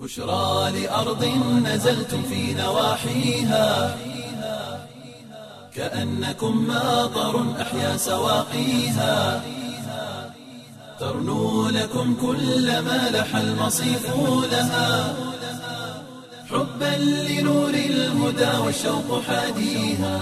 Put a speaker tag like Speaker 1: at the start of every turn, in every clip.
Speaker 1: بشرى لأرض نزلتم في نواحيها كأنكم ماطر أحيا سواقيها ترنو لكم كل ما لح المصيف لها حبا لنور الهدى والشوق حاديها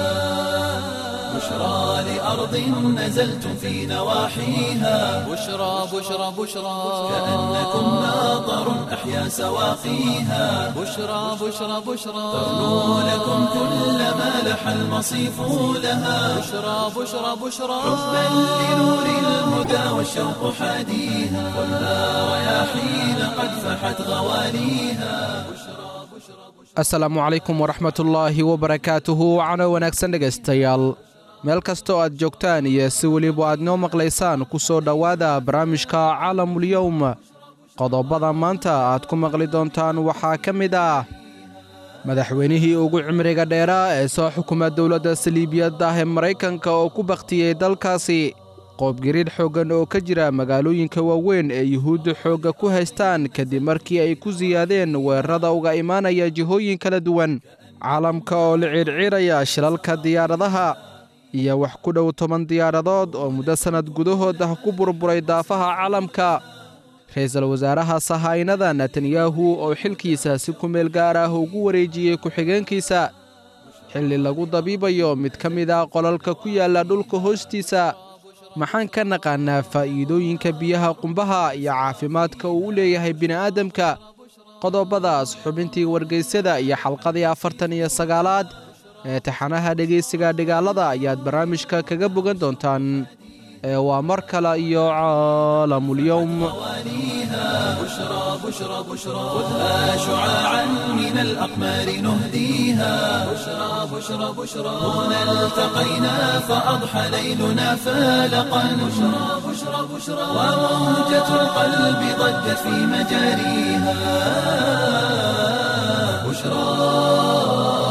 Speaker 1: بشرى لأرض نزلتم في نواحيها
Speaker 2: بشرى بشرى بشرى
Speaker 1: كأنكم ماطر أحيا سواقيها
Speaker 2: بشرى بشرى بشرى
Speaker 1: ترنو لكم كل ما لح المصيف لها
Speaker 2: بشرى بشرى بشرى
Speaker 1: حبا لنور الهدى والشوق حاديها والنار رياحين قد فحت غواليها
Speaker 3: asalaamu calaykum waraxmatullaahi wabarakaatuhu wacno wanaagsan dhegaystayaal meel kastoo aad joogtaan iyo si weliba aad noo maqlaysaan ku soo dhowaada barnaamijka caalamulyowm qodobada maanta aad ku maqli doontaan waxaa ka mid ah madaxweynihii ugu cimriga dheeraa ee soo xukuma dowladda saliibiyadda ah ee maraykanka oo ku bakhtiyey dalkaasi qoobgiriir xooggan oo ka jira magaalooyinka waaweyn ee yuhuudda xoogga ku haystaan kadib markii ay ku siyaadeen weerarada uga imaanaya jihooyin kala duwan caalamka oo la ciirciiraya shilalka diyaaradaha iyo wax ku dhow toban diyaaradood oo muddo sannad gudahood ah ku burburay daafaha caalamka ra-iisul wasaaraha sahaynada netanyahu oo xilkiisa si ku meel gaar ah ugu wareejiyey ku-xigeenkiisa xilli lagu dabiibayo mid ka mid ah qolalka ku yaalla dhulka hoostiisa maxaan ka naqaannaa faa'iidooyinka biyaha qumbaha iyo caafimaadka uu u leeyahay bini'aadamka qodobadaas xubintii wargeysyada iyo xalqadii afartan iyo sagaalaad ee taxanaha dhegaysiga dhigaalada ayaad barnaamijka kaga bogan doontaan ee waa mar kale iyo caalamulyowm
Speaker 1: بشرى بشرى بشرى خذها شعاعا من الأقمار نهديها بشرى بشرى بشرى هنا التقينا فأضحى ليلنا فالقا بشرى بشرى بشرى وموجة القلب ضجت في مجاريها بشرى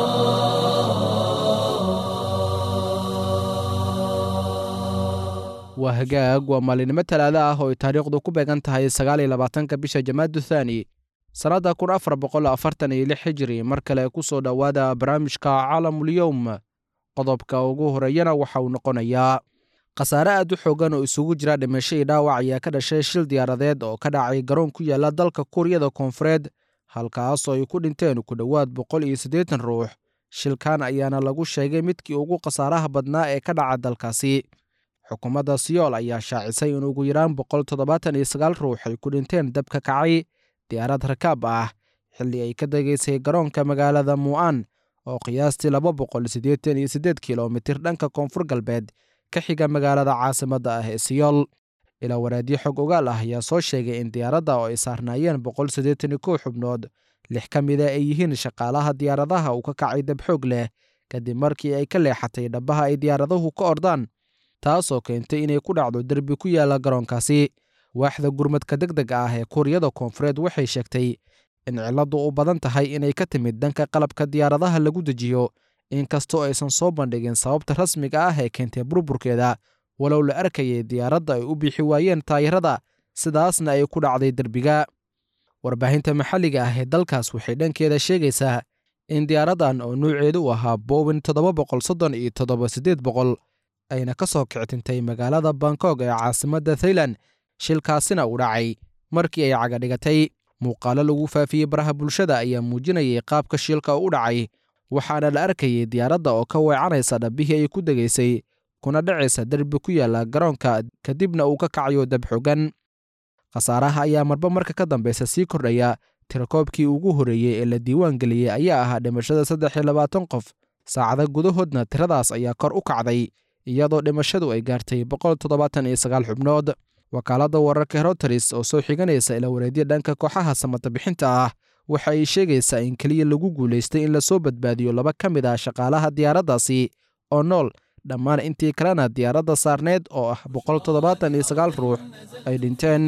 Speaker 3: waa hagaag waa maalinimo talaada ah oo ay taariikhdu ku beegan tahay sagaal iyo labaatanka bisha jamaadu thaani sannadda kun afar boqol afartan iyo lix hijiri mar kale ku soo dhowaada barnaamijka caalamulyowm qodobka ugu horeeyana waxa uu noqonayaa khasaare aad u xoogan oo isugu jira dhimasho iyo dhaawac ayaa ka dhashay shil diyaaradeed oo ka dhacay garoon ku yaalla dalka kuuriyada koonfureed halkaasoo ay ku dhinteen ku dhowaad boqol iyo siddeetan ruux shilkan ayaana lagu sheegay midkii ugu khasaaraha badnaa ee ka dhaca dalkaasi xukuumadda siyool ayaa shaacisay in ugu yaraan boqol toddobaatan iyo sagaal ruux ay ku dhinteen dabka kacay diyaarad rakaab ah xilli ay ka degaysay garoonka magaalada mu'an oo qiyaastii laba boqol siddeetan iyo siddeed kilomitir dhanka koonfur galbeed ka xiga magaalada caasimadda ah ee siyool ilaa waraadyo xog ogaal ah ayaa soo sheegay in diyaaradda oo ay saarnaayeen boqol siddeetan iyo kow xubnood lix ka mida ay yihiin shaqaalaha diyaaradaha uu ka kacay dab xoog leh kadib markii ay ka leexatay dhabbaha ay diyaaraduhu ka ordaan taasoo keentay inay ku dhacdo derbi ku yaalla garoonkaasi waaxda gurmadka deg deg ah ee kuuriyada koonfureed waxay sheegtay in cilladdu u badan tahay inay ka timid dhanka qalabka diyaaradaha lagu dejiyo inkastoo aysan soo bandhigin sababta rasmiga ah ee keentay burburkeeda walow la arkayay diyaaradda ay u bixi waayeen taayirada sidaasna ay ku dhacday derbiga warbaahinta maxalliga ah ee dalkaas waxay dhankeeda sheegaysaa in diyaaraddan oo nuuceedu u ahaa bowin toddoba boqol soddon iyo toddoba siddeed boqol ayna ka soo kictintay magaalada bangkog ee caasimadda thailand shilkaasina uu dhacay markii ay cagadhigatay muuqaalo lagu faafiyey baraha bulshada ayaa muujinayay qaabka shilka u dhacay waxaana la arkayay diyaaradda oo ka weecanaysa dhabbihii ay ku degaysay kuna dhacaysa derbi ku yaalla garoonka kadibna uu ka kacayo dab xogan khasaaraha ayaa marba marka ka dambaysa sii kordhaya tirakoobkii ugu horreeyey ee la diiwaan geliyey ayaa ahaa dhimashada saddex iyo labaatan qof saacada gudahoodna tiradaas ayaa kor u kacday iyadoo dhimashadu ay gaartay boqol toddobaatan iyo sagaal xubnood wakaaladda wararka heroteris oo soo xiganaysa ila wareedya dhanka kooxaha samata bixinta ah waxa ay sheegaysaa in keliya lagu guulaystay in lasoo badbaadiyo laba ka mid ah shaqaalaha diyaaraddaasi oo nool dhammaan intii kalena diyaaradda saarneed oo ah boqol toddobaatan iyo sagaal ruux ay dhinteen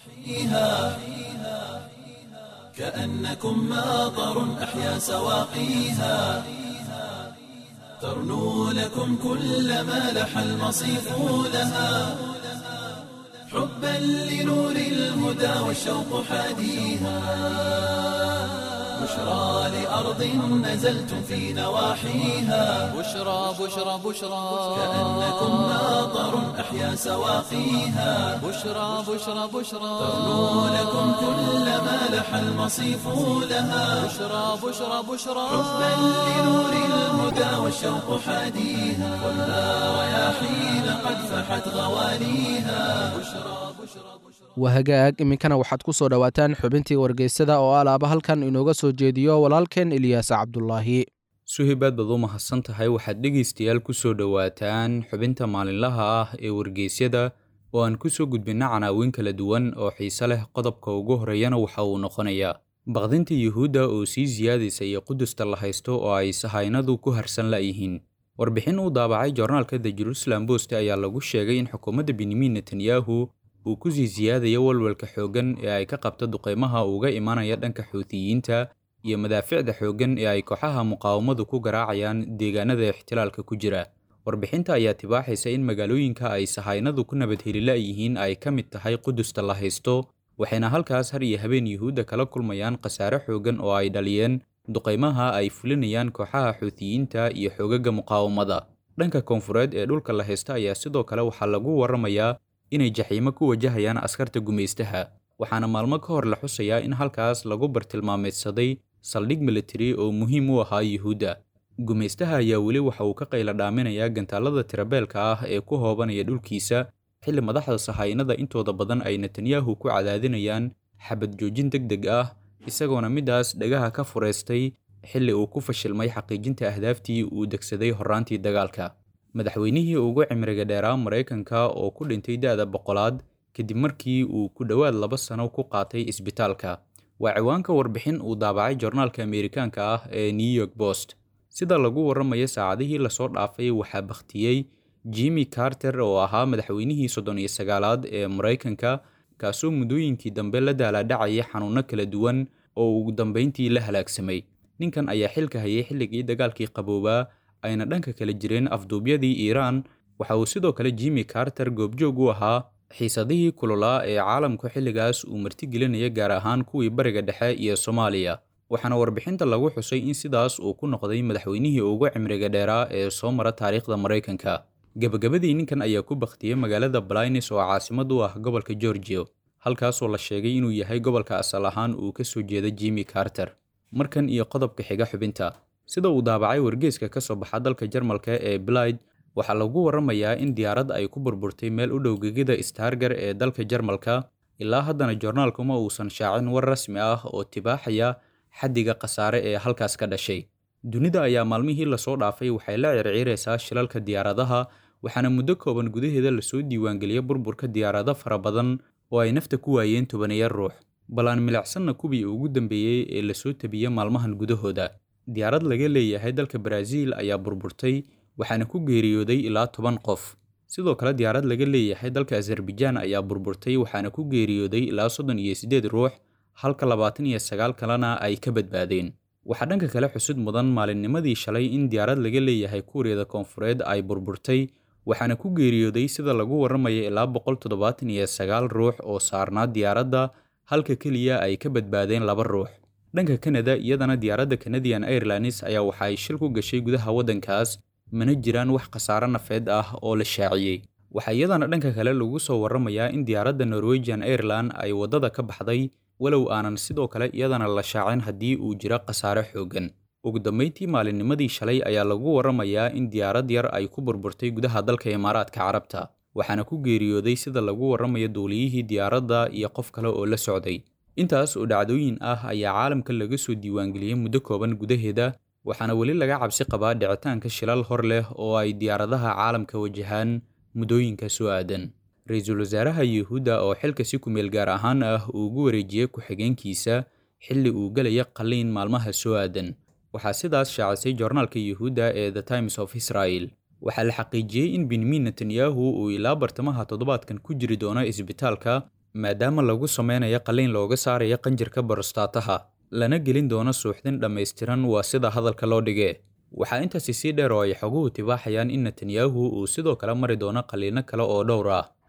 Speaker 1: كأنكم ماطر أحيا سواقيها ترنو لكم كل ما لح المصيف لها حب حبا لنور الهدى والشوق حاديها بشرى لأرض نزلتم في نواحيها
Speaker 2: بشرى بشرى بشرى
Speaker 1: كأنكم ماطر أحيا سواقيها
Speaker 2: بشرى بشرى بشرى
Speaker 1: ترنو لكم كل ما لح المصيف لها
Speaker 2: بشرى بشرى بشرى
Speaker 1: حبا لنور الهدى والشوق حاديها ولا رياحين قد فحت غواليها
Speaker 3: waa hagaag iminkana waxaad ku soo dhowaataan xubintii wargeysada oo alaaba halkan inooga soo jeediyo walaalkeen eliyaas cabdulaahi
Speaker 4: suhibaad baad u mahadsan tahay waxaad dhegaystayaal ku soo dhowaataan xubinta maalinlaha ah ee wargeysyada oo aan ku soo gudbinna canaawin kala duwan oo xiise leh qodobka ugu horreeyana waxa uu noqonayaa baqdinta yuhuudda oo sii siyaadaysa iyo qudusta la haysto oo ay sahaynadu ku harsan la'yihiin warbixin uu daabacay joornaalka the jerusalem post ayaa lagu sheegay in xukuumadda benyamin netanyahu uu ku sii siyaadayo walwalka xooggan ee ay ka qabta duqeymaha uga imanaya dhanka xuutiyiinta iyo madaaficda xooggan ee ay kooxaha muqaawamadu ku garaacayaan deegaanada ixtilaalka ku jira warbixinta ayaa tibaaxaysa in magaalooyinka ay sahaynadu ku nabadhelila yihiin ay ka mid tahay qudusta la haysto waxayna halkaas har iyo habeen yuhuudda kala kulmayaan khasaare xooggan oo ay dhaliyeen duqeymaha ay fulinayaan kooxaha xuutiyiinta iyo xoogaga muqaawamada dhanka koonfureed ee dhulka la haysta ayaa sidoo kale waxaa lagu warramayaa inay jaxiimo ku wajahayaan askarta gumaystaha waxaana maalmo ka hor la xusayaa in halkaas lagu bartilmaameedsaday saldhig militari oo muhiim u ahaa yuhuudda gumaystaha ayaa weli waxa uu ka qayla dhaaminayaa gantaalada tirabeelka ah ee ku hoobanaya dhulkiisa xilli madaxda sahaynada intooda badan ay netanyahu ku cadaadinayaan xabad joojin deg deg ah isagoona middaas dhagaha ka fureystay xilli uu ku fashilmay xaqiijinta ahdaaftii uu degsaday horraantii dagaalka madaxweynihii ugu cimriga dheeraa maraykanka oo ku dhintay da'da boqolaad kadib markii uu ku dhowaad laba sano ku qaatay isbitaalka waa ciwaanka warbixin uu daabacay joornaalka ameerikaanka ah ee new york post sida lagu warramayo saacadihii lasoo dhaafay waxaa bakhtiyey jimmy carter oo ahaa madaxweynihii soddon iyo sagaalaad ee maraykanka kaasoo muddooyinkii dambe la daalaadhacaya xanuunno kala duwan oo ugu dambayntii la halaagsamay ninkan ayaa xilka hayay xilligii dagaalkii qaboobaa ayna dhanka kala jireen afduubyadii iiraan waxa uu sidoo kale jimmy carter goobjoog u ahaa xiisadihii kululaa ee caalamku xilligaas uu martigelinaya gaar ahaan kuwii bariga dhexe iyo soomaaliya waxaana warbixinta lagu xusay in sidaas uu ku noqday madaxweynihii ugu cimriga dheeraa ee soo mara taariikhda maraykanka gebagabadii ninkan ayaa ku bakhtiyey magaalada balines oo caasimad u ah gobolka georgia halkaasoo la sheegay inuu yahay gobolka asal ahaan uu ka soo jeeda jimmy carter markan iyo qodobka xiga xubinta sida uu daabacay wargeeska ka soo baxa dalka jarmalka ee blide waxaa lagu warramayaa in diyaarad ay ku burburtay meel u dhow gegida stargar ee dalka jarmalka ilaa haddana joornaalkuma uusan shaacin war rasmi ah oo tibaaxaya xaddiga khasaare ee halkaas ka dhashay dunida ayaa maalmihii lasoo dhaafay waxay la circiiraysaa shilalka diyaaradaha waxaana muddo kooban gudaheeda lasoo diiwaangeliyay burburka diyaarado fara badan oo ay nafta ku waayeen tobaneeya ruux bal aan milicsanna kuwii ugu dambeeyey ee lasoo tabiyey maalmahan gudahooda diyaarad laga leeyahay dalka baraaziil ayaa burburtay waxaana ku geeriyooday ilaa toban qof sidoo kale diyaarad laga leeyahay dalka azarbajaan ayaa burburtay waxaana ku geeriyooday ilaa soddon iyo siddeed ruux halka labaatan iyo sagaal kalena ay ka badbaadeen waxaa dhanka kale xusud mudan maalinnimadii shalay in diyaarad laga leeyahay kuuriyada koonfureed ay burburtay waxaana ku geeriyooday sida lagu warramaya ilaa boqol toddobaatan iyo sagaal ruux oo saarnaa diyaaradda halka keliya ay ka badbaadeen laba ruux dhanka kanada iyadana diyaaradda canadian airlines ayaa waxa ay shil ku gashay gudaha waddankaas mana jiraan wax khasaare nafeed ah oo la shaaciyey waxaa iyadana dhanka kale lagu soo warramayaa in diyaaradda norwegian airline ay waddada ka baxday walow aanan sidoo kale iyadana la shaacin haddii uu jiro khasaare xooggan ugu dambayntii maalinnimadii shalay ayaa lagu warramayaa in diyaarad yar ay ku burburtay gudaha dalka imaaraadka carabta waxaana ku geeriyooday sida lagu warramayo duuliyihii diyaaradda iyo qof kale oo la socday intaas oo dhacdooyin ah ayaa caalamka laga soo diiwaangeliyey muddo kooban gudaheeda waxaana weli laga cabsi qabaa dhicitaanka shilal hor leh oo ay diyaaradaha caalamka wajahaan muddooyinka soo aadan ra-iisul wasaaraha yuhuudda oo xilka si kumeel gaar ahaan ah uu ugu wareejiyey ku-xigeenkiisa xilli uu gelaya qalliin maalmaha soo aadan waxaa sidaas shaacisay joornaalka yuhuudda ee the times of israel waxaa la xaqiijiyey in benyamin netanyahu uu ilaa bartamaha toddobaadkan ku jiri doono isbitaalka maadaama lagu sameynayo qalliin looga saarayo qanjirka borostaataha lana gelin doono suuxdin dhammaystiran waa sida hadalka loo dhige waxaa intaasi sii dheer oo ay xoguhu tibaaxayaan in netanyahu uu sidoo kale mari doono qalliino kale oo dhowr ah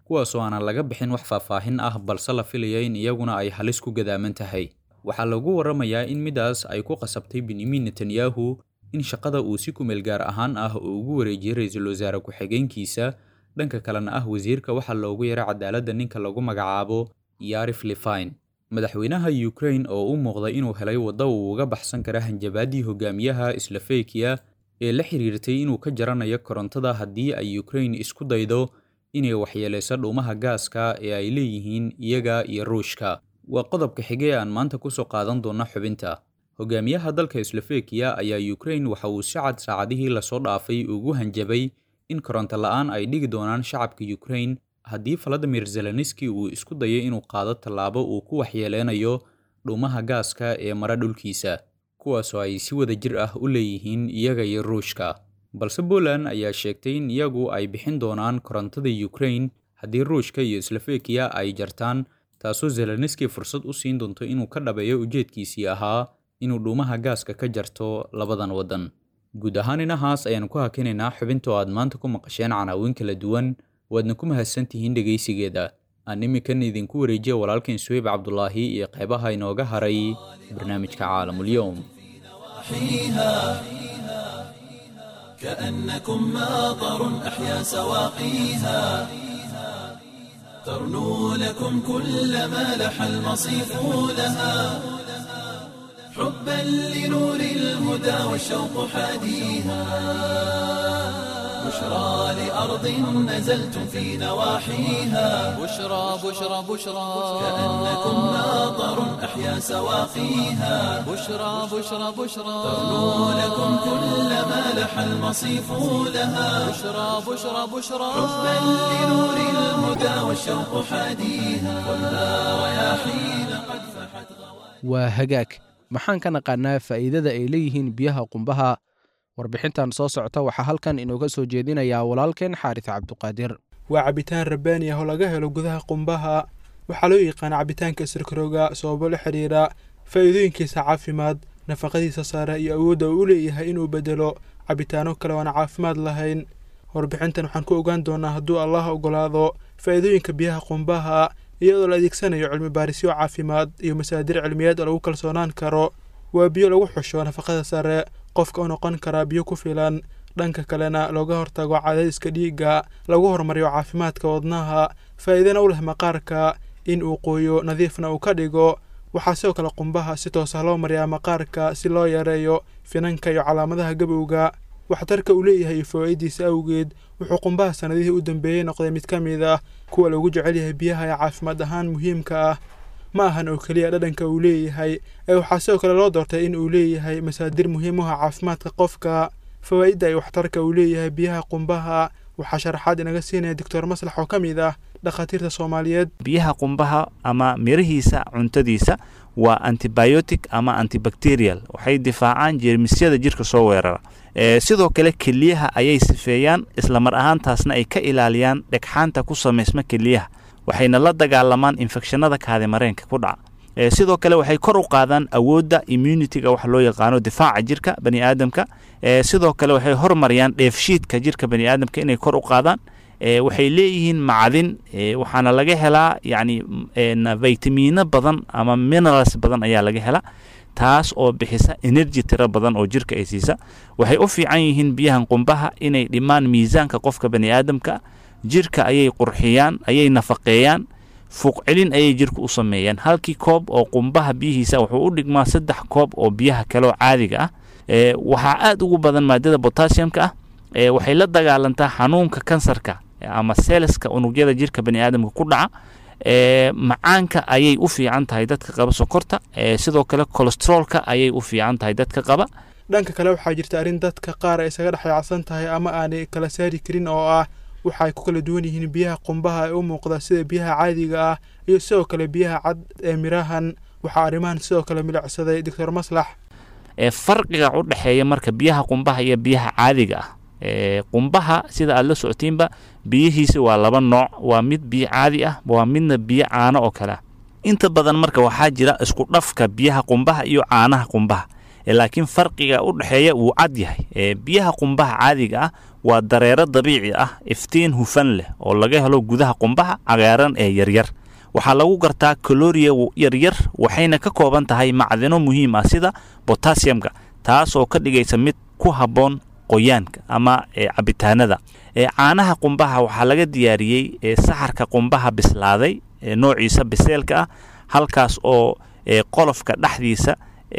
Speaker 4: kuwaasoo aanan laga bixin wax faahfaahin ah balse la filaya in iyaguna ay halis ku gadaaman tahay waxaa lagu warramayaa in midaas ay ku qasabtay benyamin netanyahu in shaqada uu si kumeel gaar ahaan ah uu ugu wareejiyey ra-iisul wasaare ku-xigeenkiisa dhanka kalena ah wasiirka waxaa loogu yaray cadaaladda ninka lagu magacaabo yarif lifine madaxweynaha ukraine oo u muuqda inuu helay waddo uu uga baxsan kara hanjabaaddii hogaamiyaha slofekiya ee la xiriirtay inuu ka jaranayo korontada haddii ay ukraine isku daydo inay waxyeelayso dhuumaha gaaska ee ay leeyihiin iyaga iyo ruushka waa qodobka xige ee aan maanta kusoo qaadan doona xubinta hogaamiyaha dalka slofekiya ayaa ukraine waxa uu si cad saacadihii lasoo dhaafay ugu hanjabay in koronto la-aan ay dhigi doonaan shacabka ukraine haddii valadimir zelenski uu isku dayo inuu qaado tallaabo uu ku waxyeeleynayo dhuumaha gaaska ee mara dhulkiisa kuwaasoo ay si wada jir ah u leeyihiin iyaga iyo ruushka balse poland ayaa sheegtay in iyagu ay bixin doonaan korontada ukraine haddii ruushka iyo slofekiya ay jartaan taasoo zelenski fursad u siin doonto inuu ka dhabeeyo ujeedkiisii ahaa inuu dhuumaha gaaska ka jarto labadan waddan guud ahaan inahaas ayaan ku hakinaynaa xubintoo aad maanta ku maqasheen canaawin kala duwan waadna ku mahadsantihiin dhegaysigeeda aan iminkan idinku wareejiya walaalkeen suweyb cabdulaahi iyo qeybaha inooga haray barnaamijka caalamulyoum
Speaker 1: كأنكم ماطر أحيا سواقيها ترنو لكم كل ما لح المصيف لها حبا لنور الهدى والشوق حاديها بشرى لأرض نزلتم في نواحيها
Speaker 2: بشرى بشرى بشرى
Speaker 1: كأنكم ماطر أحيا سواقيها
Speaker 2: بشرى بشرى بشرى
Speaker 1: ترنو لكم كل ما لح المصيف لها
Speaker 2: بشرى بشرى بشرى
Speaker 1: حبا لنور الهدى والشوق حاديها والنار رياحين قد فحت
Speaker 3: waa hagaag maxaan ka naqaanaa faa'iidada ay leeyihiin biyaha qumbaha warbixintan soo socota waxaa halkan inooga soo jeedinayaa walaalkeen xaaris cabduqaadir
Speaker 5: waa cabitaan rabbaani ah oo laga helo gudaha qumbaha waxaa loo yaqaana cabitaanka isirkarooga sababo la xidhiira faa'iidooyinkiisa caafimaad nafaqadiisa sare iyo awoodda uu u leeyahay inuu bedelo cabitaano kale oana caafimaad lahayn warbixintan waxaan ku ogaan doonaa hadduu allah ogolaado faa'iidooyinka biyaha qumbaha iyadoo la adeegsanayo cilmi baarisyo caafimaad iyo masaadir cilmiyeed oo lagu kalsoonaan karo waa biyo lagu xusho nafaqada sare qofka u noqon karaa biyo ku filan dhanka kalena looga hortago cadaadiska dhiigga lagu horumariyo caafimaadka wadnaha faa'iidana u leh maqaarka in uu qooyo nadiifna uu ka dhigo waxaa sidoo kale qumbaha si toosa loo mariyaa maqaarka si loo yareeyo finanka iyo calaamadaha gabowga waxtarka uu leeyahay iyo fawaa'idiisa awgeed wuxuu qumbaha sannadihii u dambeeyey noqday mid ka mid ah kuwa loogu jecel yahay biyaha ee caafimaad ahaan muhiimka ah ma ahan oo keliya dhadhanka uu leeyahay ee waxaa sidoo kale loo doortay in uu leeyahay masaadir muhiim u ah caafimaadka qofka fawaa'idda iyo waxtarka uu leeyahay biyaha qumbaha waxaa sharaxaad inaga siinaya doctor maslax oo ka mid ah dhakhaatiirta soomaaliyeed
Speaker 6: biyaha qumbaha ama mirihiisa cuntadiisa waa antibiotic ama antibacterial waxay difaacaan jeermisyada jirka soo weerara sidoo kale keliyaha ayay sifeeyaan islamar ahaantaasna ay ka ilaaliyaan dhegxaanta ku samaysma keliyaha waxayna la dagaalamaan infekshanada kaadimareenka ku dhaca sidoo kale waxay kor u qaadaan awoodda immunitiga wax loo yaqaano difaaca jirka bani aadamka sidoo kale waxay hormariyaan dheefshiidka jirka bani aadamka inay kor u qaadaan waxay leeyihiin macdin waxaana laga helaa yani vitamino badan ama minerals badan ayaa laga helaa taas oo bixisa energy tiro badan oo jirka ay siisa waxay u fiican yihiin biyahan qumbaha inay dhimaan miisaanka qofka bani aadamka jirka ayay qurxiyaan ayay nafaqeeyaan fuuq celin ayay jirka u sameeyaan halkii koob oo qumbaha biyihiisa wuxuu u dhigmaa saddex koob oo biyaha kaleoo caadiga ah waxaa aada ugu badan maadada botassiumka ah waxay la dagaalantaa xanuunka kansarka ama seeleska unugyada jirka bani aadamka ku dhaca macaanka ayay u fiican tahay dadka qaba sokorta sidoo kale colestroolka ayay u fiican tahay dadka qaba
Speaker 5: dhanka kale waxaa jirta arrin dadka qaar ay isaga dhexyaacsan tahay ama aanay kala saari karin oo ah waxa ay ku kala duwan yihiin biyaha qumbaha ee u muuqda sida biyaha caadiga ah iyo sidoo kale biyaha cad ee mirahan waxaa arrimahan sidoo kale milicsaday doctor maslax
Speaker 6: farqiga u dhexeeya marka biyaha qumbaha iyo biyaha caadiga ah qumbaha sida aad la socotiinba biyihiisa waa laba nooc waa mid biyo caadi ah waa midna biyo caano oo kale ah inta badan marka waxaa jira isku dhafka biyaha qumbaha iyo caanaha qumbaha laakiin farqiga u dhexeeya wuu cad yahay biyaha qumbaha caadiga ah waa dareero dabiici ah iftiin hufan leh oo laga helo gudaha qumbaha cagaaran ee yaryar waxaa lagu gartaa kaloriya yaryar waxayna ka kooban tahay macdino muhiim ah sida botassiumka taas oo ka dhigaysa mid ku habboon qoyaanka ama cabitaanada caanaha qumbaha waxaa laga diyaariyey saxarka qumbaha bislaaday noociisa biseelka ah halkaas oo qolofka dhexdiisa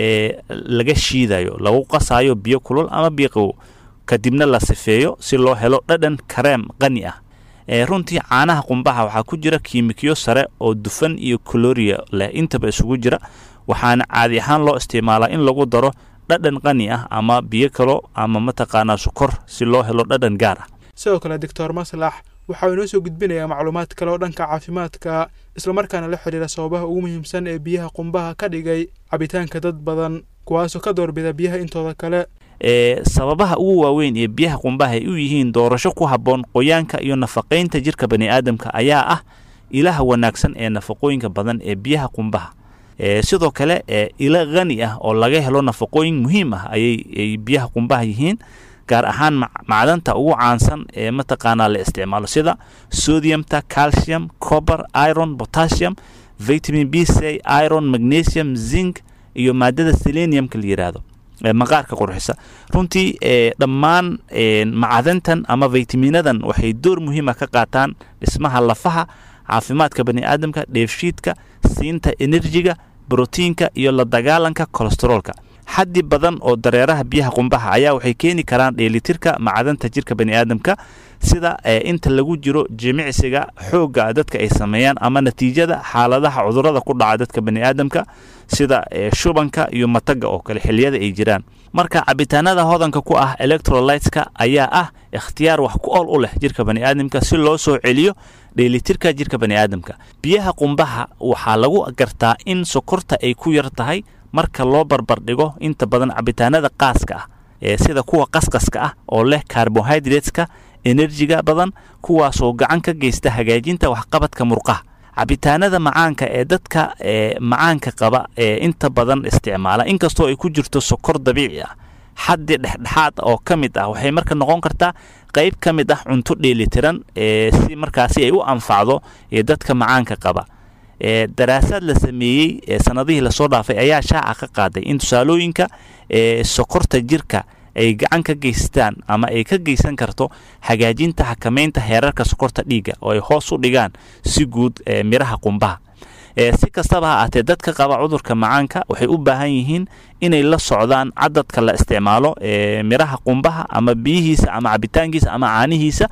Speaker 6: laga shiidayo lagu qasayo biyo kulul ama biyo qabow kadibna la sifeeyo si loo helo dhadhan kareem qani ah runtii caanaha qumbaha waxaa ku jira kiimikyo sare oo dufan iyo kaloriya leh intaba isugu jira waxaana caadi ahaan loo isticmaalaa in lagu daro dhadhan qani ah ama biyo kalo ama mataqaanaa sukor si loo helo dhadhan gaar ah
Speaker 5: sidoo kale doctor maslax waxa uu inoo soo gudbinayaa macluumaad kale oo dhanka caafimaadka islamarkaana la xidhiira sababaha ugu muhiimsan ee biyaha qumbaha ka dhigay cabitaanka dad badan kuwaasoo ka doorbida biyaha intooda kale
Speaker 6: sababaha ugu waaweyn ee biyaha qumbaha ay u yihiin doorasho ku habboon qoyaanka iyo nafaqaynta jirka bani aadamka ayaa ah ilaha wanaagsan ee nafaqooyinka badan ee biyaha qumbaha sidoo kale ila khani ah oo laga helo nafaqooyin muhiim ah ayay biyaha qumbaha yihiin gaar ahaan macdanta ugu caansan ee mataqaanaa la isticmaalo sida sodiumta calcium cober iron potassium vitamin b c iron magnesium zinc iyo maadada seleniumka la yidhaahdo maqaarka qurxisa runtii dhammaan macdantan ama vitaminadan waxay door muhiima ka qaataan dhismaha lafaha caafimaadka bani aadamka dheefshiidka siinta enerjiga brotiinka iyo la dagaalanka kolesteroolka xaddi badan oo dareeraha biyaha qumbaha ayaa waxay keeni karaan dheelitirka macdanta jirka bani aadamka sida inta lagu jiro jimicsiga xoogga dadka ay sameeyaan ama natiijada xaaladaha cudurada ku dhaca dadka bani aadamka sida shubanka iyo mataga oo kale xiliyada ay jiraan marka cabitaanada hodanka ku ah electrolyteska ayaa ah ikhtiyaar wax ku ool u leh jirka bani aadamka si loo soo celiyo dheelitirka jirka bani aadamka biyaha qumbaha waxaa lagu gartaa in sokorta ay ku yar tahay marka loo barbardhigo inta badan cabitaanada qaaska ah ee sida kuwa qasqaska ah oo leh carbohydrateska enerjiga badan kuwaasoo gacan ka geysta hagaajinta waxqabadka murqaha cabitaanada macaanka ee dadka macaanka qaba ee inta badan isticmaala inkastoo ay ku jirto sokor dabiici ah xaddi dhexdhexaad oo ka mid ah waxay marka noqon kartaa qayb ka mid ah cunto dheelitiran si markaasi ay u anfacdo dadka macaanka qaba daraasaad la sameeyey sanadihii lasoo dhaafay ayaa shaaca ka qaaday in tusaalooyinka sokorta jirka ay gacan ka geystaan ama ay ka geysan karto hagaajinta xakameynta heerarka sokorta dhiigga oo ay hoos u dhigaan si guud miraha qumbaha si kastaba ha aatee dadka qaba cudurka macaanka waxay u baahan yihiin inay la socdaan cadadka la isticmaalo miraha qumbaha ama biyihiisa ama cabitaankiisa ama caanihiisa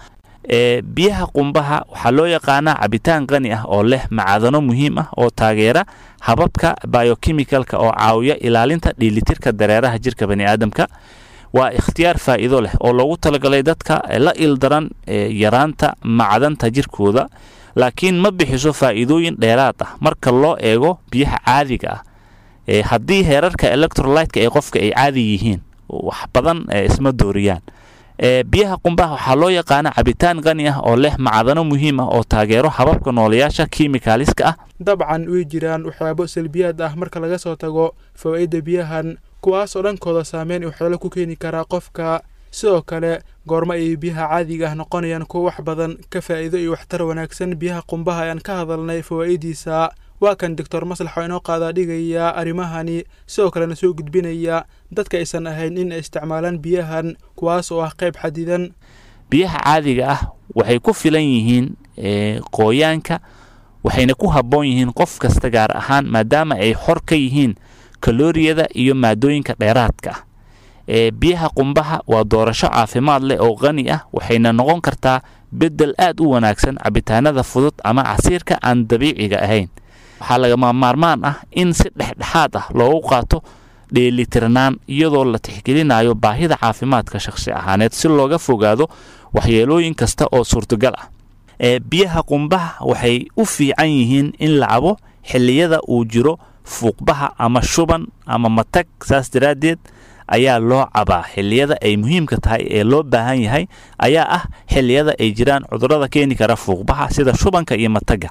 Speaker 6: biyaha qumbaha waxaa loo yaqaanaa cabitaan qani ah oo leh macadano muhiim ah oo taageera hababka biochemicalka oo caawiya ilaalinta dheelitirka dareeraha jirka bani aadamka waa ikhtiyaar faa'iido leh oo loogu talagalay dadka la ildaran yaraanta macdanta jirkooda laakiin ma bixiso faa'iidooyin dheeraad ah marka loo eego biyaha caadiga ah haddii heerarka electrolytka ee qofka ay caadi yihiin wax badan isma dooriyaan biyaha qumbaha waxaa loo yaqaana cabitaan qani ah oo leh macdano muhiim ah oo taageero hababka noolayaasha kimikaaliska ah
Speaker 5: dabcan way jiraan waxyaabo salbiyaad ah marka laga soo tago fawaa'idda biyahan kuwaas oo dhankooda saameyn waxyeelo ku keeni karaa qofka sidoo kale goormo ayay biyaha caadiga ah noqonayaan kuwo wax badan ka faa'iido iyo waxtar wanaagsan biyaha qumbaha ayaan ka hadalnay fawaa'idiisa waa kan doctor maslax oo inoo qaadaa dhigaya arrimahani sidoo kalena soo gudbinaya dadka aysan ahayn in ay isticmaalaan biyahan kuwaas oo ah qayb xadidan
Speaker 6: biyaha caadiga ah waxay ku filan yihiin qooyaanka waxayna ku habboon yihiin qof kasta gaar ahaan maadaama ay xor ka yihiin kalooriyada iyo maadooyinka dheeraadka ah biyaha qumbaha waa doorasho caafimaad leh oo qani ah waxayna noqon kartaa beddel aad u wanaagsan cabitaanada fudud ama casiirka aan dabiiciga ahayn waxaa lagama maarmaan ah in si dhexdhexaad ah loogu qaato dheelitirnaan iyadoo la tixgelinayo baahida caafimaadka shakhsi ahaaneed si looga fogaado waxyeelooyin kasta oo suurtagal ah biyaha qumbaha waxay u fiican yihiin in la cabo xilliyada uu jiro fuuqbaha ama shuban ama matag saas daraaddeed ayaa loo cabaa xilliyada ay muhiimka tahay ee loo baahan yahay ayaa ah xilliyada ay jiraan cudurada keeni kara fuuqbaha sida shubanka iyo mataga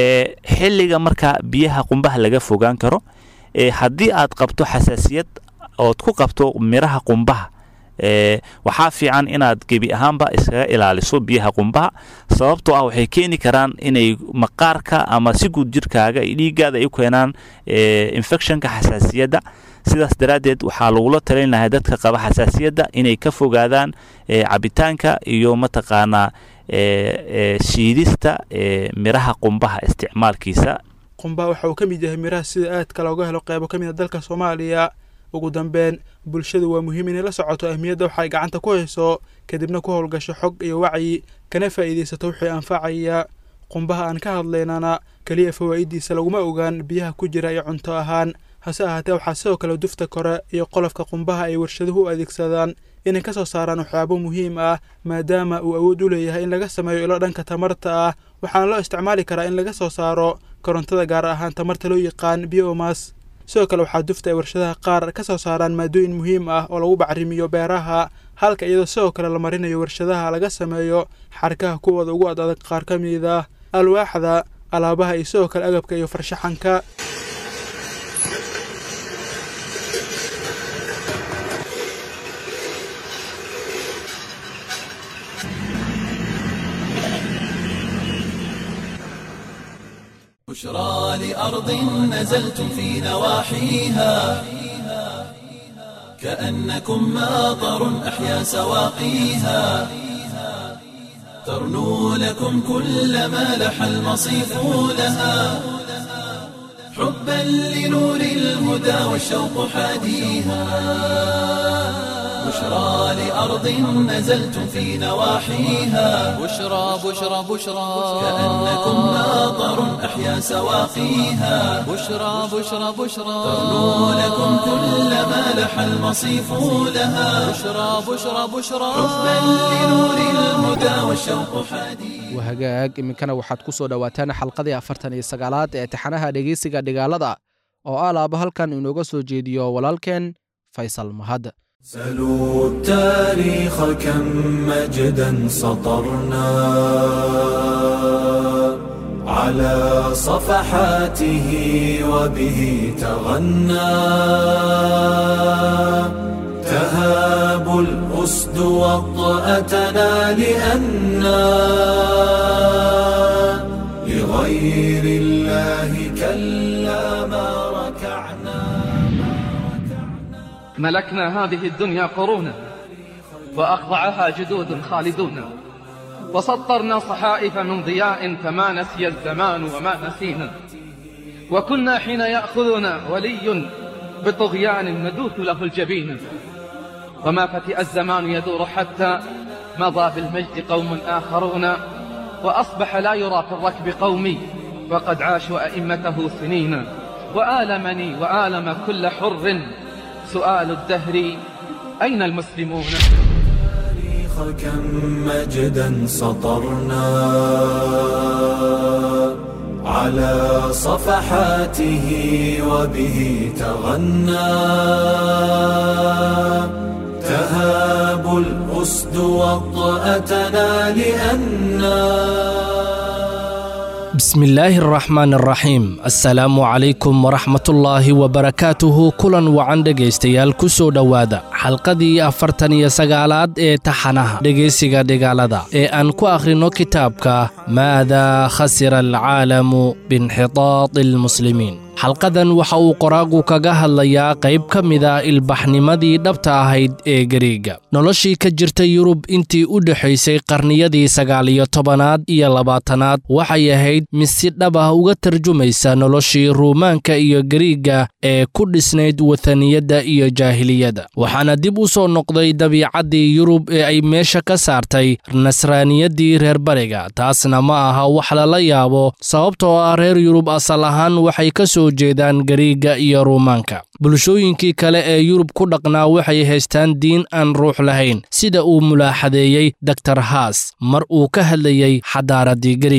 Speaker 6: xilliga markaa biyaha qumbaha laga fogaan karo haddii aad qabto xasaasiyad ood ku qabto miraha qumbaha ee waxaa fiican inaad gebi ahaanba iskaga ilaaliso biyaha qumbaha sababtoo ah waxay keeni karaan inay maqaarka ama si guud jirkaaga iyo dhiiggaada ay u keenaan infectionka xasaasiyadda sidaas daraaddeed waxaa lagula talin lahay dadka qaba xasaasiyadda inay ka fogaadaan cabitaanka iyo mataqaanaa shiidista miraha qumbaha isticmaalkiisa
Speaker 5: qumbaha waxa uu ka mid yahay miraha sida aadka looga helo qeybo ka mid a dalka soomaaliya ugu dambeyn bulshadu waa muhiim inay la socoto ahmiyadda waxay gacanta ku hayso kadibna ku howlgasho xog iyo wacyi kana faa'iidaysato wixii anfacaya qumbaha aan ka hadlaynana keliya fawaa'idiisa laguma ogaan biyaha ku jira iyo cunto ahaan hase ahaatee waxaa sidoo kale dufta kore iyo qolofka qumbaha ay warshaduhu u adeegsadaan inay ka soo saaraan waxyaabo muhiim ah maadaama uu awood u leeyahay in laga sameeyo ilo dhanka tamarta ah waxaana loo isticmaali karaa in laga soo saaro korontada gaar ahaan tamarta loo yaqaan biomas sidoo kale waxaa dufta ay warshadaha qaar ka soo saaraan maadooyin muhiim ah oo lagu bacrimiyo beeraha halka iyadoo sidoo kale la marinayo warshadaha laga sameeyo xarkaha kuwooda ugu ad adag qaar ka mid ah alwaaxda alaabaha iyo sidoo kale agabka iyo farshaxanka
Speaker 1: بشرى لأرض نزلتم في نواحيها كأنكم ماطر أحيا سواقيها ترنو لكم كل ما لح المصيف لها حبا لنور الهدى والشوق حاديها بشرى لأرض نزلتم في نواحيها
Speaker 2: بشرى بشرى بشرى
Speaker 1: كأنكم ماطر أحيا سواقيها
Speaker 2: بشرى بشرى بشرى
Speaker 1: ترنو لكم كل ما لح المصيف لها
Speaker 2: بشرى بشرى بشرى
Speaker 1: حبا لنور الهدى والشوق حديد
Speaker 3: wahagaag iminkana waxaad ku soo dhowaataan xalqadii afartan iyo sagaalaad ee taxanaha dhegeysiga dhigaalada oo ah laaba halkan inooga soo jeediyo walaalkeen faysal mahad
Speaker 1: سلوا التاريخ كم مجدا سطرنا على صفحاته وبه تغنى تهاب الأسد وطأتنا لأنا لغير الله كلا ما ركعنا
Speaker 7: ملكنا هذه الدنيا قرونا وأخضعها جدود خالدون وسطرنا صحائف من ضياء فما نسي الزمان وما نسينا وكنا حين يأخذنا ولي بطغيان ندوث له الجبين وما فتئ الزمان يدور حتى مضى بالمجد قوم آخرون وأصبح لا يرى في الركب قومي وقد عاشوا أئمته سنين وآلمني وآلم كل حر سؤال الدهر أين المسلمون
Speaker 1: التاريخ كم مجدا سطرنا على صفحاته وبه تغنى تهاب الأسد وطأتنا لأنا
Speaker 8: بسم الله الرحمن الرحيم السلام عليكم ورحمة الله وبركاته كلا وعن dhegaystayaal ku soo dhowaada xalqadii afartan iyo sagaalaad ee taxanaha dhegaysiga dhigaalada ee aan ku akhrino kitaabka maada khasira alcaalamu biinxitaadi almuslimiin xalqadan waxa uu qoraagu kaga hadlayaa qayb ka mida ilbaxnimadii dhabta ahayd ee gariiga noloshii ka jirta yurub intii u dhexaysay qarniyadii sagaal iyo tobanaad iyo labaatanaad waxay ahayd mid si dhab ah uga tarjumaysa noloshii ruumaanka iyo gariiga ee ku dhisnayd wathaniyadda iyo jaahiliyadda waxaana dib u soo noqday dabiicaddii yurub ee ay meesha ka saartay nasraaniyaddii reer bariga taasna ma aha wax lala yaabo sababtoo ah reer yurub asal ahaan waxay ka soo jeedaan gariiga iyo ruumaanka bulshooyinkii kale ee yurub ku dhaqnaa waxay haystaan diin aan ruux lahayn sida uu mulaaxadeeyey doktor haas mar uu ka hadlayey xadaaraddii gariiga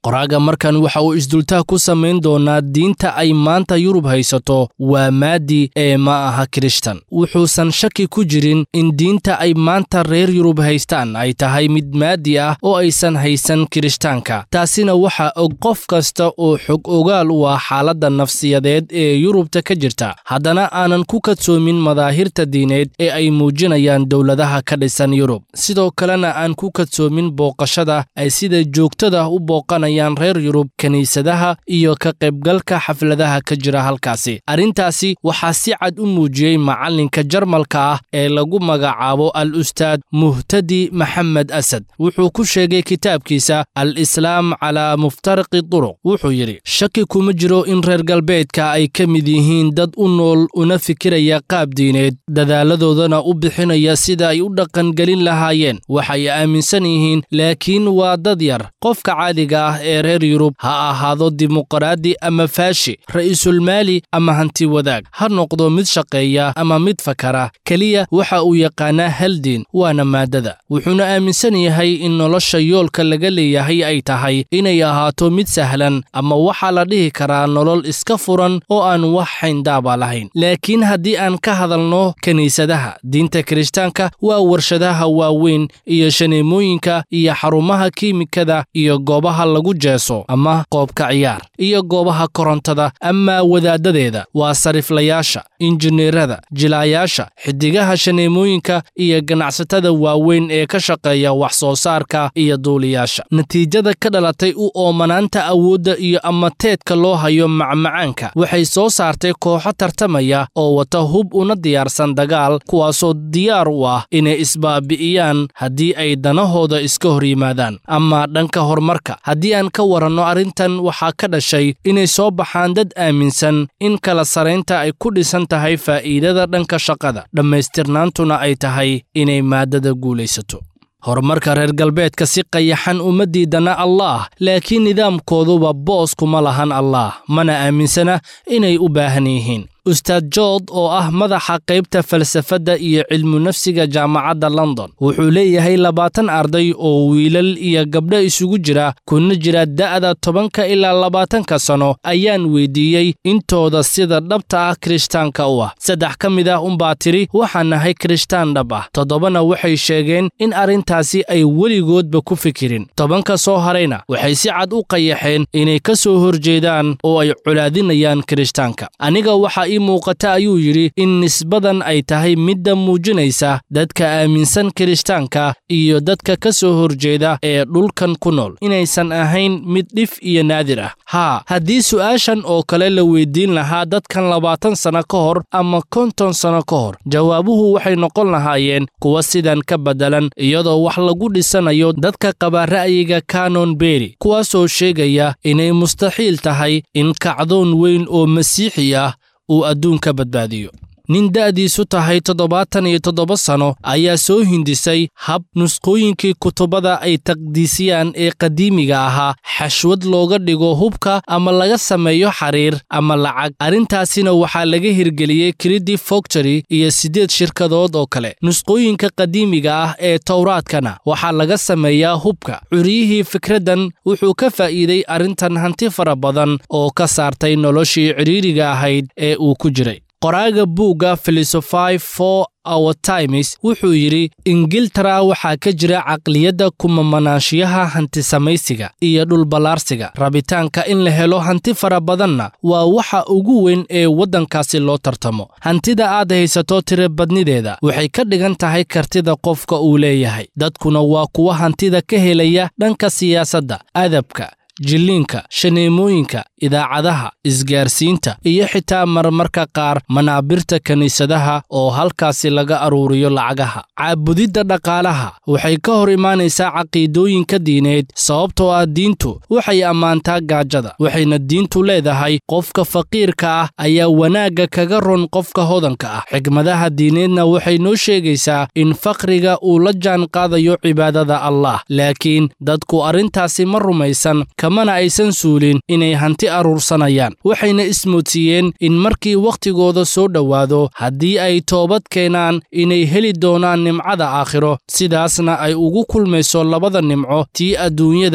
Speaker 8: qoraaga markan waxa uu isdultaha ku samayn doonaa diinta ay maanta yurub haysato waa maadi ee ma aha kirishtan wuxuusan shaki ku jirin in diinta ay maanta reer yurub haystaan ay tahay mid maadi ah oo aysan haysan kirishtaanka taasina waxaa og qof kasta oo xog ogaal u ah xaaladda nafsiyadeed ee yurubta ka jirta haddana aanan ku kadsoomin madaahirta diineed ee ay muujinayaan dowladaha ka dhisan yurub sidoo kalena aan ku kadsoomin booqashada ay sida joogtada u booqanayaan reer yurub kiniisadaha iyo ka qaybgalka xafladaha ka jira halkaasi arrintaasi waxaa si cad u muujiyey macallinka jarmalka ah ee lagu magacaabo al ustaad muhtadi maxamed asad wuxuu ku sheegay kitaabkiisa al islaam calaa muftariqi duruq wuxuu yidhi shaki kuma jiro in reer galbeedka ay ka mid yihiin dad u nool una fikiraya qaab diineed dadaaladoodana u bixinaya sida ay u dhaqangelin lahaayeen waxay aaminsan yihiin laakiin waa dad yar qofka caadiga ah ee reer yurub ha ahaado dimuqraadi ama faashi ra'iisulmaali ama hanti wadaag ha noqdo mid shaqeeya ama mid fakara keliya waxa uu yaqaanaa hal diin waana maaddada wuxuuna aaminsan yahay in nolosha yoolka laga leeyahay ay tahay inay ahaato mid sahlan ama waxaa la dhihi karaa nolol iska furan oo aan wax xayndaaba lahayn laakiin haddii aan ka hadalno kiniisadaha diinta kirishtaanka waa warshadaha waaweyn iyo shaneemooyinka iyo xarumaha kiimikada iyo goobaha lagu jeeso ama qoobka ciyaar iyo goobaha korontada ama wadaaddadeeda waa sariflayaasha injineerada jilaayaasha xidigaha shaneemooyinka iyo ganacsatada waaweyn ee ka shaqeeya wax soo saarka iyo duuliyaasha natiijada ka dhalatay u oomanaanta awoodda iyo amateedka loo hayo macmacaanka waxay soo saartay kooxo tartamaya oo wata hub una diyaarsan dagaal kuwaasoo diyaar u ah inay isbaabi'iyaan haddii ay danahooda iska hor yimaadaan ama dhanka horumarka haddii aan ka waranno arrintan waxaa ka dhashay inay soo baxaan dad aaminsan in kala saraynta ay ku dhisan tahay faa'iidada dhanka shaqada dhammaystirnaantuna ay tahay inay maaddada guulaysato horumarka reer galbeedka si qayaxan uma diidana allaah laakiin nidaamkooduba boos kuma lahan allaah mana aaminsana inay u baahan yihiin ustaad jood oo ah madaxa qaybta falsafadda iyo cilmu nafsiga jaamacadda london wuxuu leeyahay labaatan arday oo wiilal iyo gabdho isugu jira kuna jira da'da tobanka ilaa labaatanka sano ayaan weydiiyey intooda sida dhabta ah kirishtaanka u ah saddex ka mid ah unbaa tidhi waxaan nahay kirishtaan dhab ah toddobana waxay sheegeen in arrintaasi ay weligoodba ku fikirin tobanka soo harayna waxay si cad u qayaxeen inay ka soo horjeedaan oo ay colaadinayaan kirishtaanka aniga waxaa muuqata ayuu yidhi in nisbadan ay tahay midda muujinaysa dadka aaminsan kirishtaanka iyo dadka ka soo horjeeda ee dhulkan ku nool inaysan ahayn mid dhif iyo naadir ah haa haddii su'aashan oo kale la weydiin lahaa dadkan labaatan sanno ka hor ama konton sanno ka hor jawaabuhu waxay noqon lahaayeen kuwa sidan ka beddelan iyadoo wax lagu dhisanayo dadka qaba ra'yiga kanon beri kuwaasoo sheegaya inay mustaxiil tahay in kacdoon weyn oo masiixi ah uu adduunka badbaadiyo nin da'diisu tahay toddobaatan iyo toddoba sano ayaa soo hindisay hab nusqooyinkii kutubada ay taqdiisiyaan ee qadiimiga ahaa xashwad looga dhigo hubka ama laga sameeyo xariir ama lacag arrintaasina waxaa laga hirgeliyey kridi fogtory iyo siddeed shirkadood oo kale nusqooyinka qadiimiga ah ee towraadkana waxaa laga sameeyaa hubka curyihii fikraddan wuxuu ka faa'iiday arrintan hanti fara badan oo ka saartay noloshii cidhiiriga ahayd ee uu ku jiray qoraaga buugga filosofai for our times wuxuu yidhi ingiltara waxaa ka jira caqliyadda kumamanaanshiyaha hantisamaysiga iyo dhulballaarsiga rabitaanka in la helo hanti fara badanna waa waxa ugu weyn ee waddankaasi loo tartamo hantida aad haysato tirabadnideeda waxay ka dhigan tahay kartida qofka uu leeyahay dadkuna waa kuwa hantida ka helaya dhanka siyaasadda adabka jilliinka shaneemooyinka idaacadaha isgaarsiinta iyo xitaa marmarka qaar manaabirta kiniisadaha oo halkaasi laga aruuriyo lacagaha caabudidda dhaqaalaha waxay ka hor imaanaysaa caqiidooyinka diineed sababtoo ah diintu waxay ammaantaa gaajada waxayna diintu leedahay qofka faqiirka ah ayaa wanaagga kaga ron qofka hodanka ah xigmadaha diineedna waxay noo sheegaysaa in faqriga uu la jaan qaadayo cibaadada allah laakiin dadku arrintaasi ma rumaysan kamana aysan suulin inay hanti aruursanayaan waxayna ismoodsiiyeen in markii wakhtigooda soo dhowaado haddii ay toobad keenaan inay heli doonaan nimcada aakhiro sidaasna ay ugu kulmayso labada nimco tii adduunyada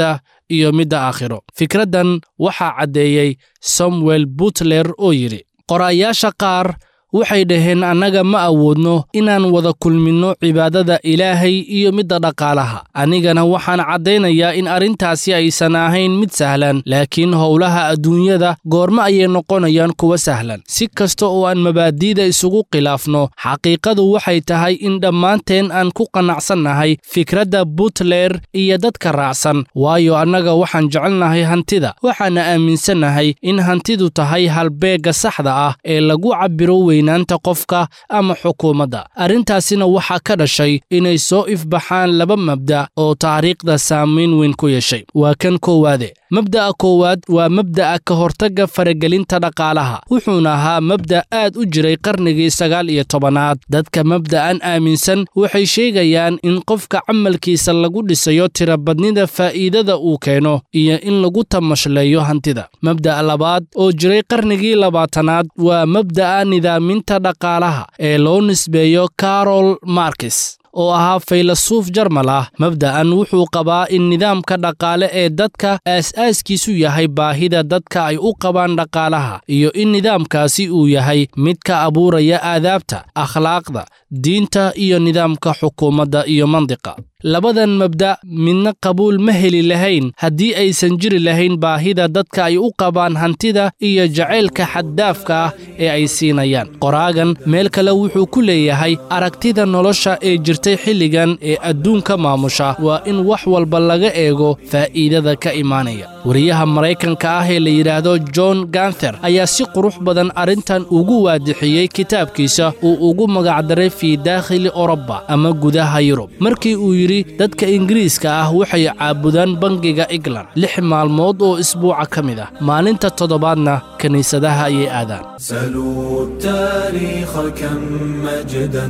Speaker 8: iyo midda aakhiro fikraddan waxaa caddeeyey samuel butler oo yidhi qoraayaasha qaar waxay dhaheen annaga ma awoodno inaan wada kulminno cibaadada ilaahay iyo midda dhaqaalaha anigana waxaan caddaynayaa in arrintaasi aysan ahayn mid sahlan laakiin howlaha adduunyada goorma ayay noqonayaan kuwa sahlan si kasta oo aan mabaadi'da isugu khilaafno xaqiiqadu waxay tahay in dhammaanteen aan ku qanacsannahay fikradda butler iyo dadka raacsan waayo annaga waxaan jecelnahay hantida waxaana aaminsannahay in hantidu tahay halbeegga saxda ah ee lagu cabbiro weyn naanta qofka ama xukuumadda arrintaasina waxaa ka dhashay inay soo ifbaxaan laba mabda' oo taariikhda saamayn weyn ku yeeshay waa kan koowaade mabda'a koowaad waa mabda'a ka hortagga faragelinta dhaqaalaha wuxuuna ahaa mabda' aad u jiray qarnigii sagaal iyo tobanaad dadka mabda'an aaminsan waxay sheegayaan in qofka camalkiisa lagu dhisayo tirabadnida faa'iidada uu keeno iyo in lagu tamashleeyo hantida mabda'a labaad oo jiray qarnigii labaatanaad waa mabda'a nidaaminta dhaqaalaha ee loo nisbeeyo carol markes oo ahaa faylasuuf jarmal ah mabda'an wuxuu qabaa in nidaamka dhaqaale ee dadka aas-aaskiisu yahay baahida dadka ay u qabaan dhaqaalaha iyo in nidaamkaasi uu yahay mid ka abuuraya aadaabta akhlaaqda diinta iyo nidaamka xukuumadda iyo mandiqa labadan mabda' midna qabuul ma heli lahayn haddii aysan jiri lahayn baahida dadka ay u qabaan hantida iyo jacaylka xaddaafka ah ee ay siinayaan qoraagan meel kale wuxuu ku leeyahay aragtida nolosha ee jirtay xilligan ee adduunka maamusha waa in wax walba laga eego faa'iidada ka imaanaya wariyaha maraykanka ah ee la yidhaahdo john ganther ayaa si qurux badan arrintan ugu waadixiyey kitaabkiisa uu ugu magacdaray fii daakhili oroba ama gudaha yurub markii uu yidhi dadka ingiriiska ah waxay caabudaan bangiga england lix maalmood oo isbuuca ka mid ah maalinta toddobaadna kiniisadaha ayay aadaan
Speaker 1: سلوا التاريخ كم مجدا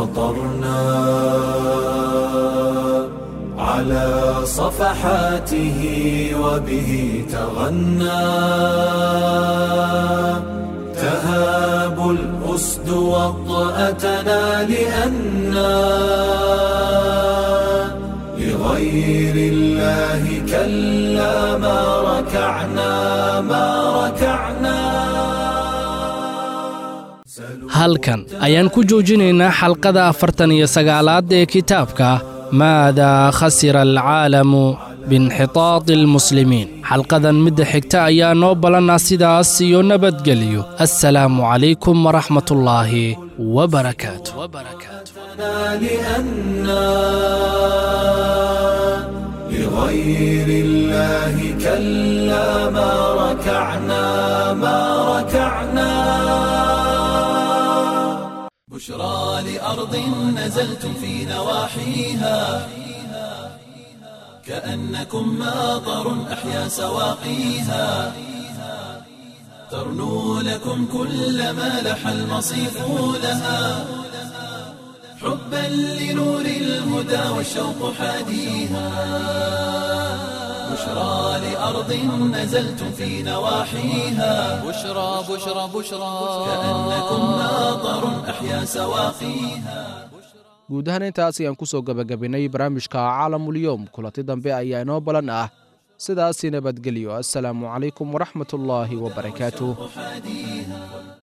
Speaker 1: سطرنا على صفحاته وبه تغنى تهاب الأسد وطأتنا لأنا لغير الله كلا ما ركعنا ما ركعنا
Speaker 8: halkan ayaan ku joojinaynaa xalqada afartan iyo sagaalaad ee kitaabka maadaa khasira alcaalamu biinxitaadi almuslimiin xalqadan midda xigta ayaa noo ballanaa sidaas iyo nabadgelyo assalaamu calaykum waraxmatullaahi wabarakaatu
Speaker 1: لأنا لغير الله كلا ما ركعنا ما ركعنا بشرى لأرض نزلتم في نواحيها كأنكم ماطر أحيا سواقيها ترنو لكم كل ما لح المصيف لها حبا لنور الهدى والشوق حاديها بشرى لأرض نزلتم في نواحيها
Speaker 2: بشرى بشرى بشرى
Speaker 1: كأنكم ماطر أحيا سواقيها
Speaker 3: guud ahaan intaas ayaan ku soo gebagabaynay barnaamijka caalamulyoom kulanti dambe ayaa inoo balan ah sidaasi nabadgelyo assalaamu calaykum waraxmatullaahi wabarakaatuh